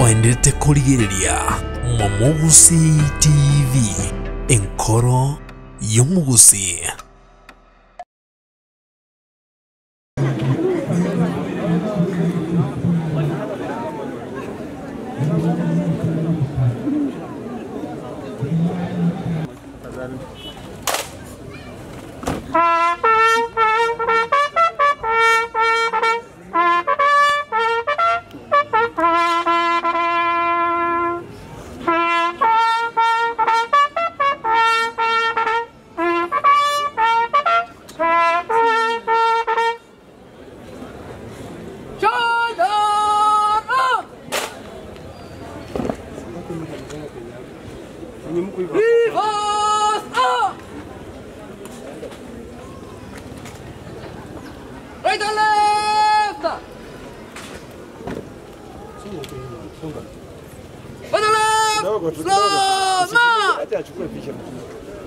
twendete kurigiriria momugusi tv enkoro y'omugusi Right and left! On the left! Slow march!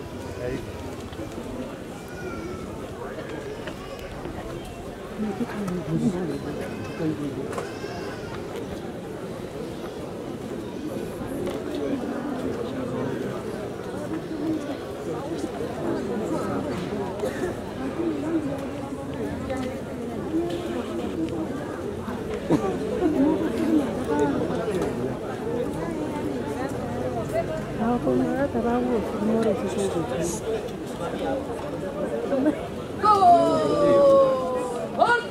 Go! On!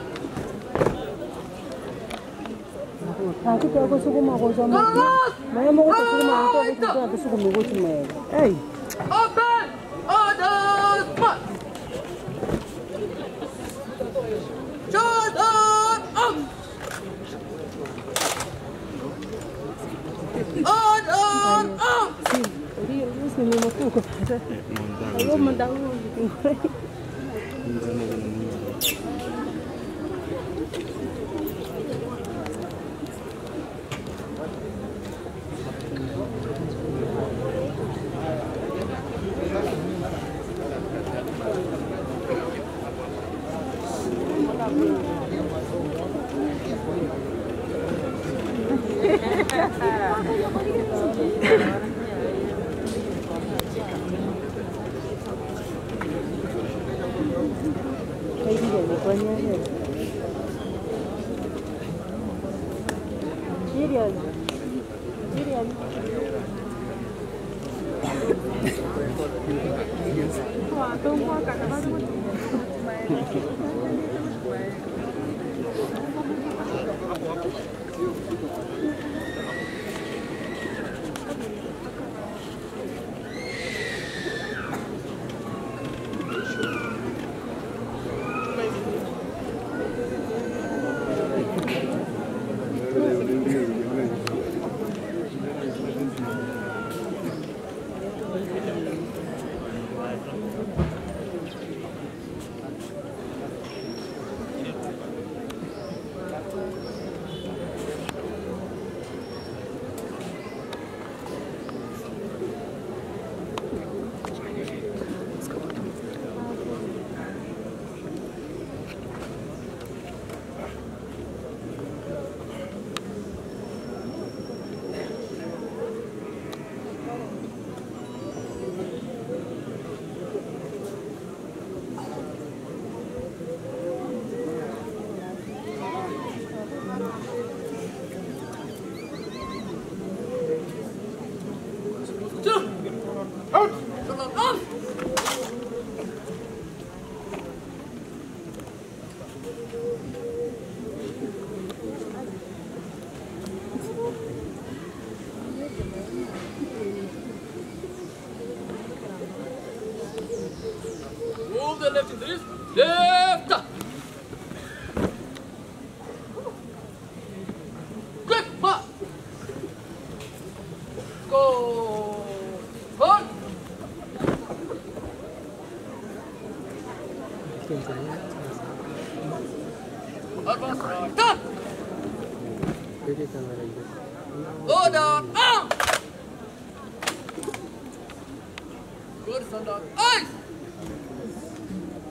Hakika kusukuma kwa zama. Maya mo kusukuma kwa kitu kusukuma kwa tumele. Hey. Open! Order! March! Jordan! Up! Order! Up! Ndio, sisi ni mkuko. Hayo mndau. Kaidi ni kwa nyanya. Serious. Serious. Out! Up! Move the left into this. Left! Quick, march! Go! On! Advance right. Turn! Order! Arm! Good, stand up. Eyes!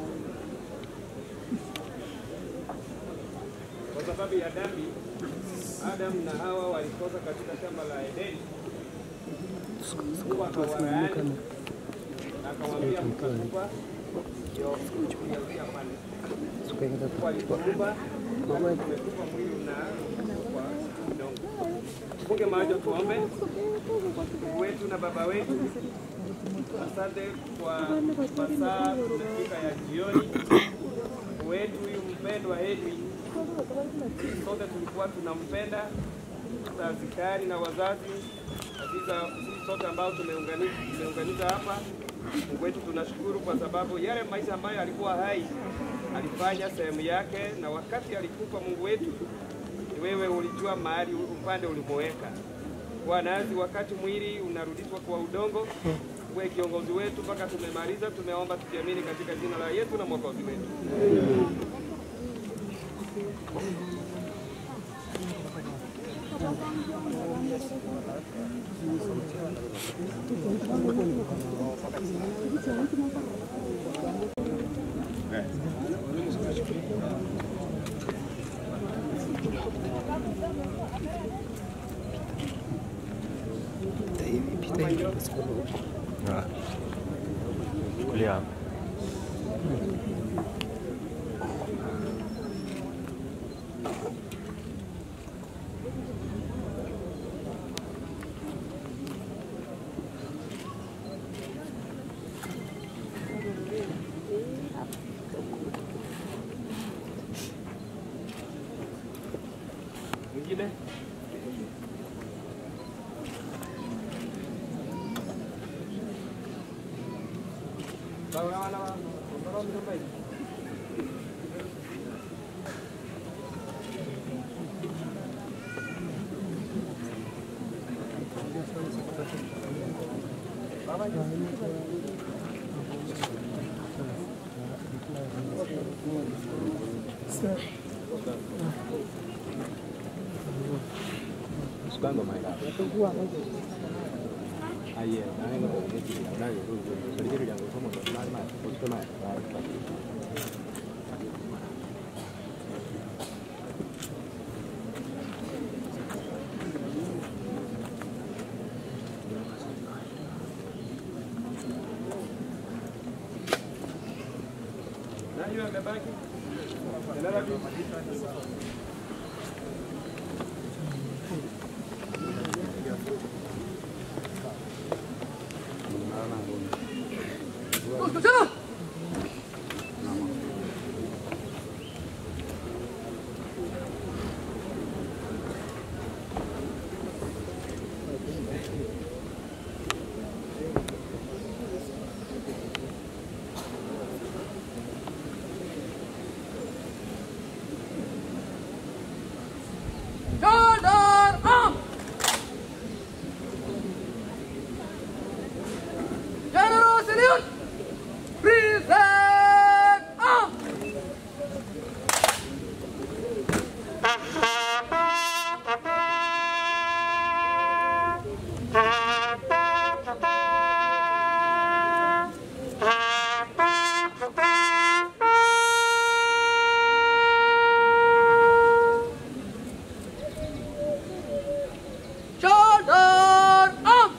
kwa sababu ya dhambi Adamu na Hawa walikosa katika shamba la Edeni, Mungu akawalaani na akamwambia mkatupa ndio kuanzia pale. Mungu alipoumba tumetupa mwili na kwa udongo. Funge macho tuombe. Mungu wetu na Baba wetu, asante kwa masaa tumefika ya jioni. Mungu wetu huyu mpendwa Edwin, sote tulikuwa tunampenda askari na wazazi kabisa, sisi sote ambao tumeunganika tumeunganika hapa. Mungu wetu tunashukuru kwa sababu yale maisha ambayo alikuwa hai alifanya sehemu yake, na wakati alikufa Mungu wetu ni wewe ulijua mahali upande ulimoweka kwa nasi. Wakati mwili unarudishwa kwa udongo, uwe kiongozi wetu mpaka tumemaliza. Tumeomba tukiamini katika jina la Yesu na mwokozi wetu. kulia Mwingine Bawa wana wa Bawa mjomba hivi. Sukando mai ka. Aye, na ngai ko ne ki na ngai ko ko. Sari ke yang ko mo ko na ma ko ko na. Nani amebaki? Endelea tu. Escucha. Shoulder up! General salute! Present up! Shoulder up!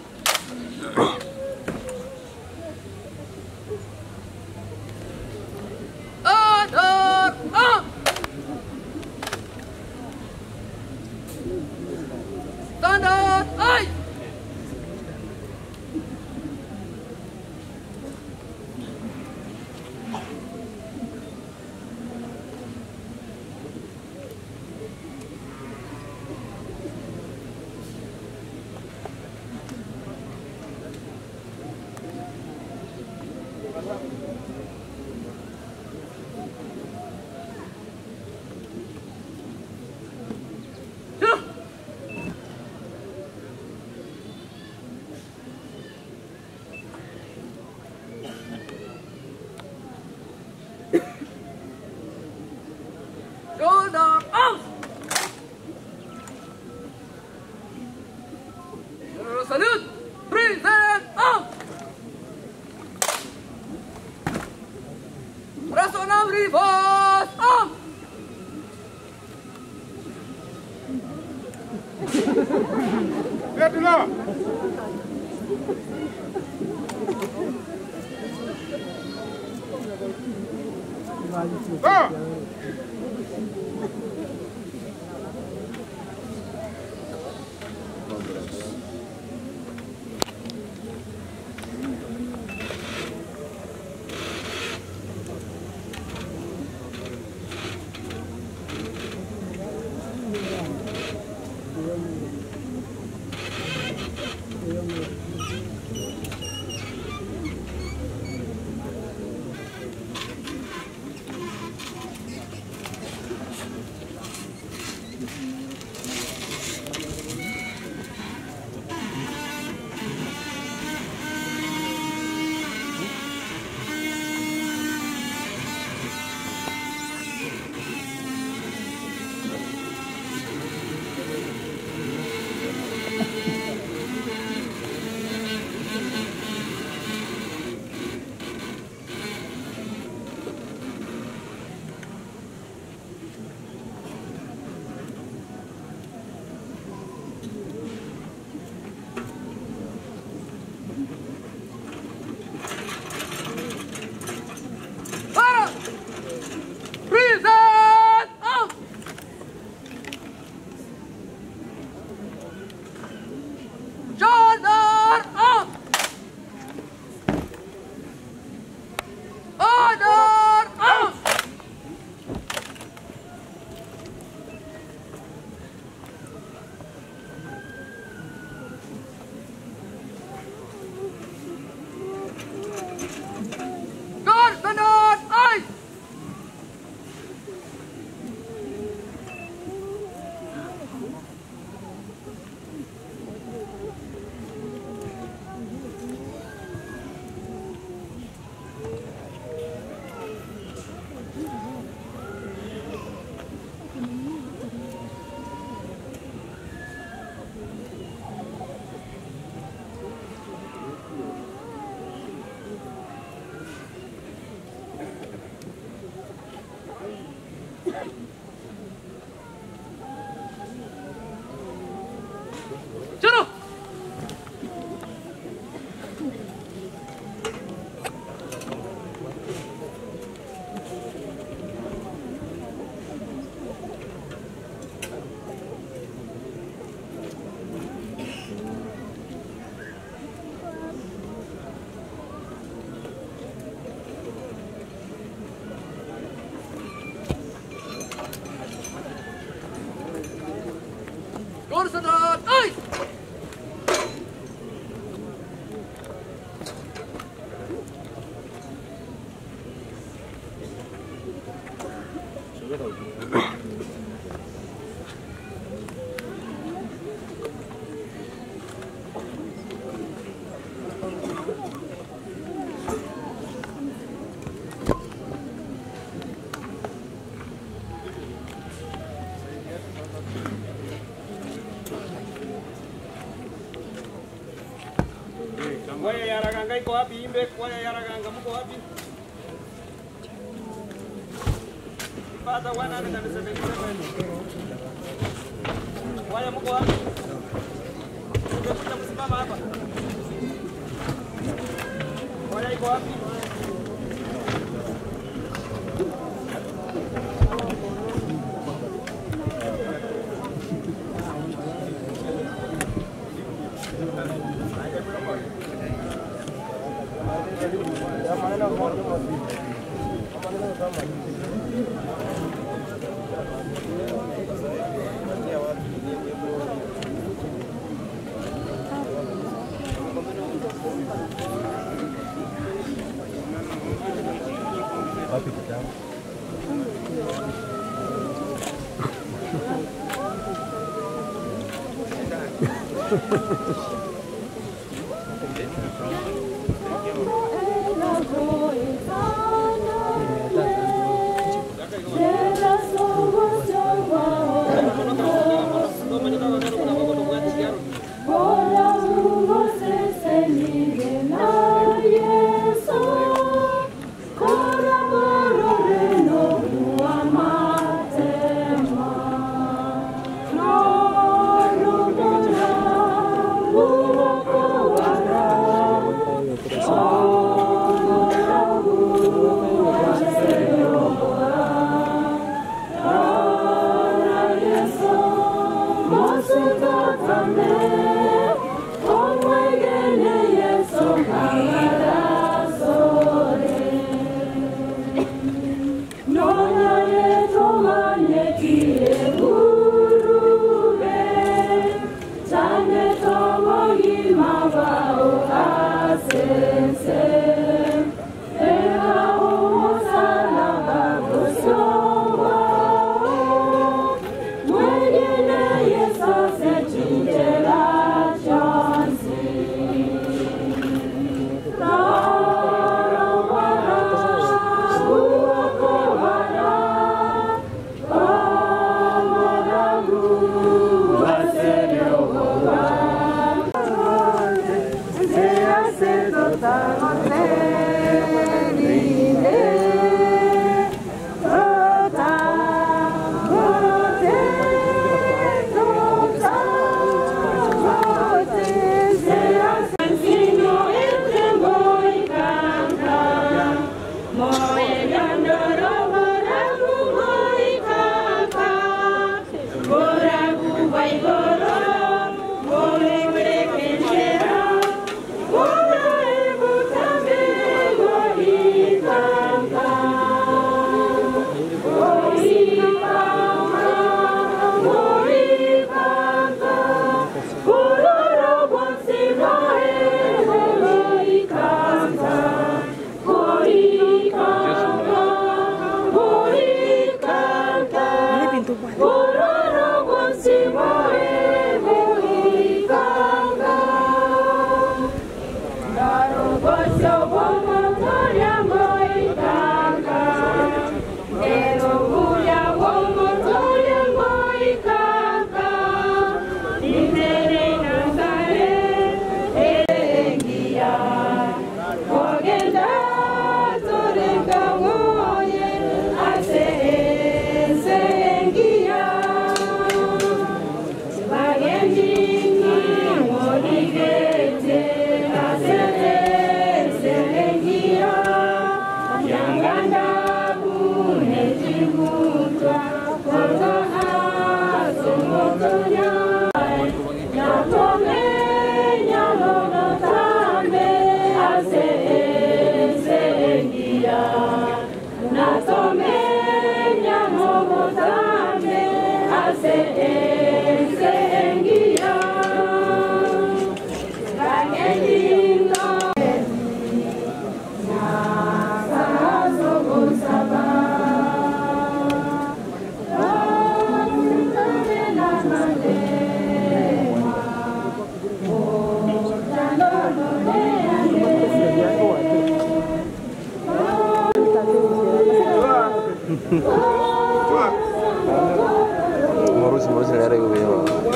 Shoulder up! Stand up! Hey! Sit up! Shoulder up! General salute! Present up! Personal reverse up! Para! Present! Out! Shoulder up! Order out! Guard the north! Ice! चलो Go to the ice! Kwaya ya Raganga iko wapi? Imbe kwaya ya Raganga mko wapi? Father 177. Kwaya mko wapi? Ungekuja kusimama hapa. Kwaya iko wapi? Matema, Morusi morusi nalera hiyo hiyo.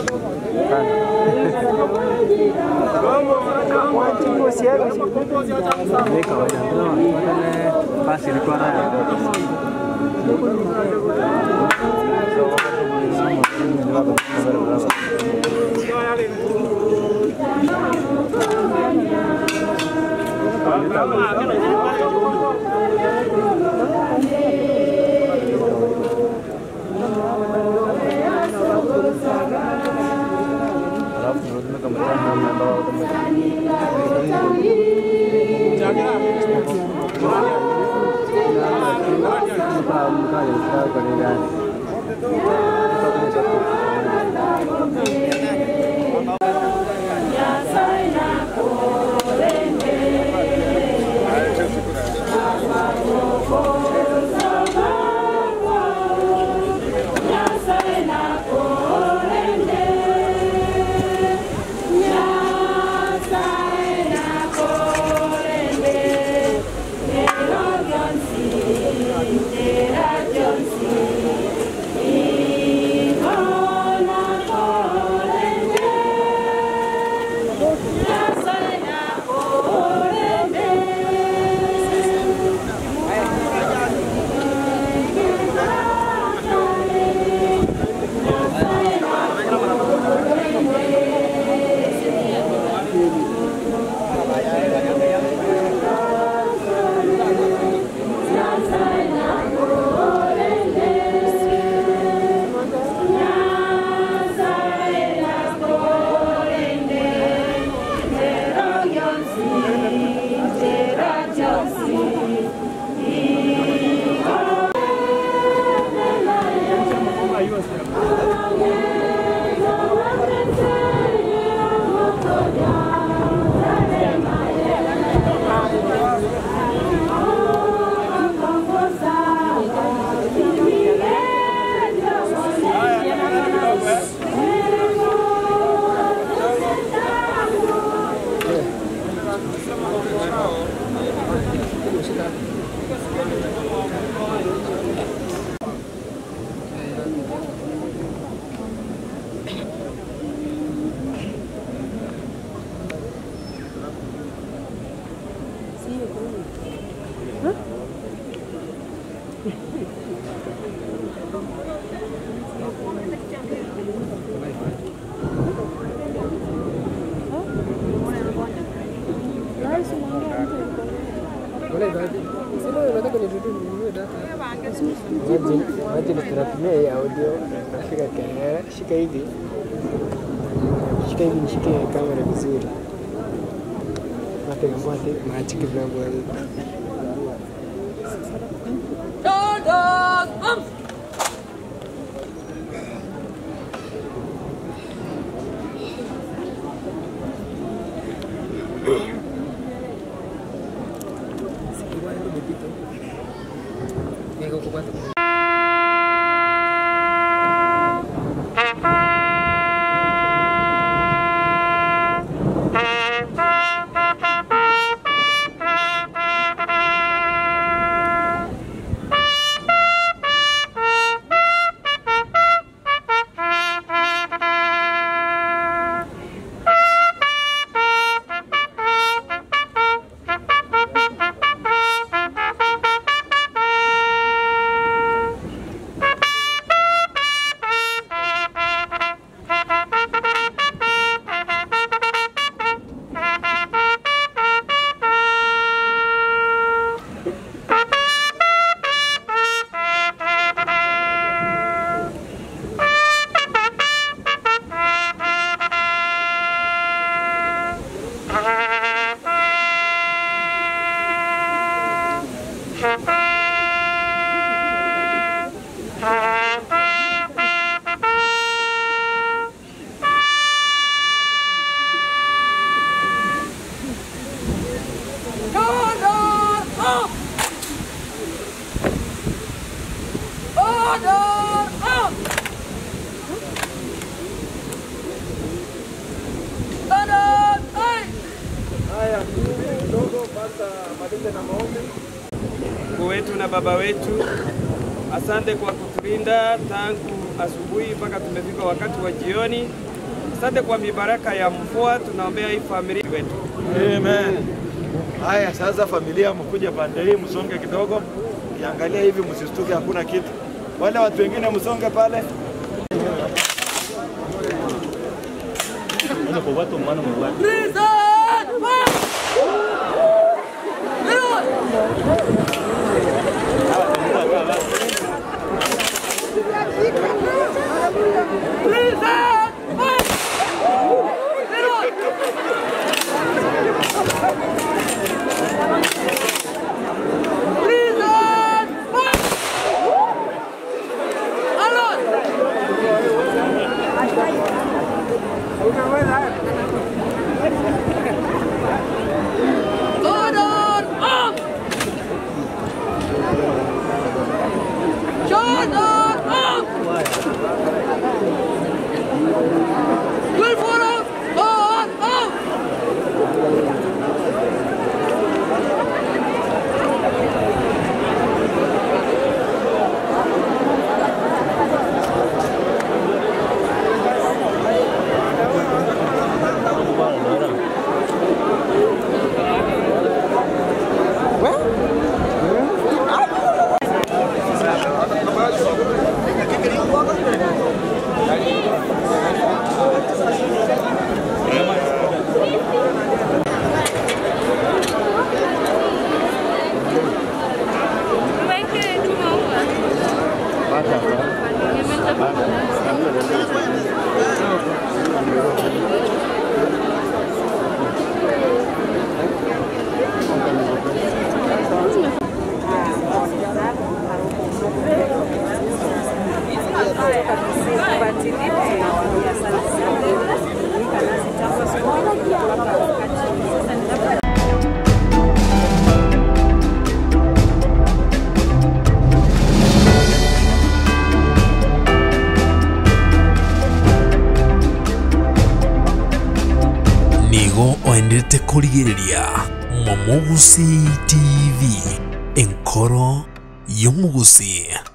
Ni kawaida ndio wale basi ilikuwa raya. Alafu tunarudi kama tano ambao Imagine, imagine tunatumia hii audio nafika kamera, shika hivi, shika hivi, nishike kamera vizuri, napiga mwate maachiki vinavyo Shoulders, arms. Shoulders, up. Shoulders, up. Shoulders, hey. Mungu wetu na Baba wetu, asante kwa kutulinda tangu asubuhi mpaka tumefika wakati wa jioni. Asante kwa mibaraka ya mvua, tunaombea hii familia wetu. Amen. Haya, sasa familia, mkuja pande hii, msonge kidogo, kiangalia hivi, msistuke, hakuna kitu. Wale watu wengine msonge pale. Prison, up. Leroy. Prison, up. Leroy. Prison, up. Alon. Jordan, up. Jordan, up. Good for him. Go on, up. nigo oendete kũrigĩrĩria Momogusi TV enkoro y'omugusi